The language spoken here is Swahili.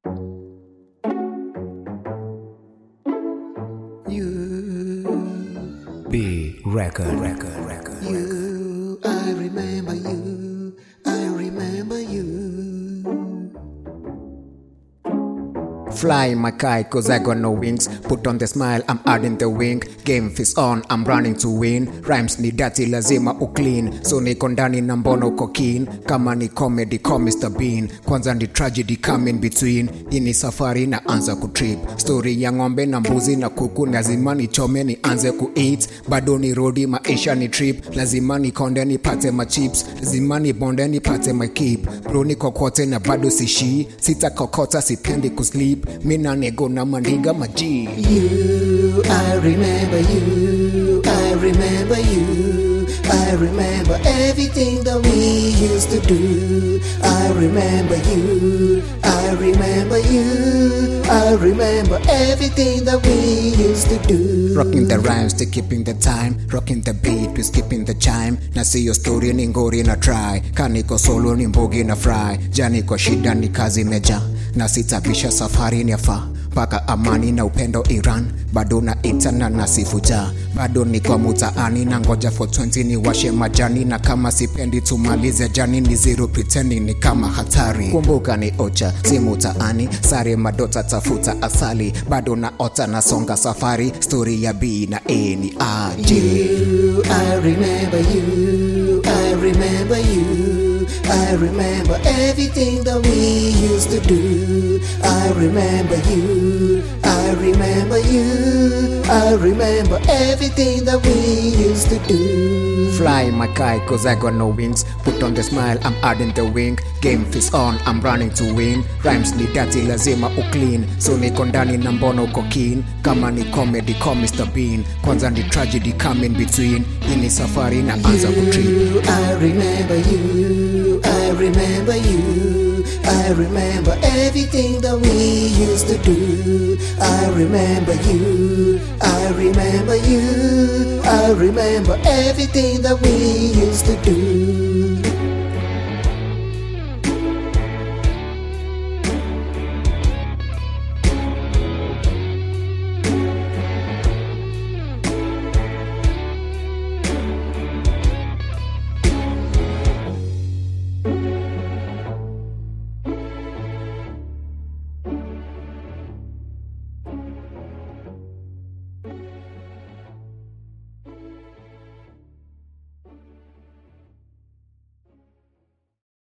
You, B record, record, record. you, I remember you, I remember you. Fly my kite cause I got no wings Put on the smile, I'm adding the wing Game face on, I'm running to win Rhymes ni dirty, lazima uclean So niko ndani na mbono uko keen Kama ni comedy, call Mr. Bean Kwanza ni tragedy come in between Hii ni safari na anza kutrip Story ya ng'ombe na mbuzi na kuku Lazima nichome ni anze kueat Bado ni rodi maisha ni trip Lazima nikonde nipate machips Lazima nibonde nipate my keep Bro niko kote na bado sishi Sita kokota sipendi kusleep Mina nego na mandinga maji You, I remember you, I remember you. I remember everything that we used to do. I remember you, I remember you. I remember everything that we used to do. Rocking the rhymes to keeping the time Rocking the beat to skipping the chime Na siyo story ni ngori na try Kaniko solo ni mbogi na fry Jani kwa shida ni kazi meja Na sitabisha safari ni yafa mpaka amani na upendo Iran bado na itana na sifuja bado niko mutaani na ngoja for 20 ni washe majani na kama sipendi tumalize jani ni zero pretending ni kama hatari kumbuka ni ocha si mutaani sare madota tafuta asali bado na ota na songa safari story ya B na A ni aje You, I remember you, I remember you. I remember everything that we used to do. I remember you, I remember you. I remember everything that we used to do. Fly my kite cause I got no wings Put on the smile, I'm adding the wing Game face on, I'm running to win Rhymes ni dirty, lazima uclean So niko ndani na mbono uko keen Kama ni comedy, call Mr. Bean Kwanza ni tragedy come in between Hii ni safari na anza kutrip You, I remember you, I remember you. I remember everything that we used to do. I remember you, I remember you. I remember everything that we used to do.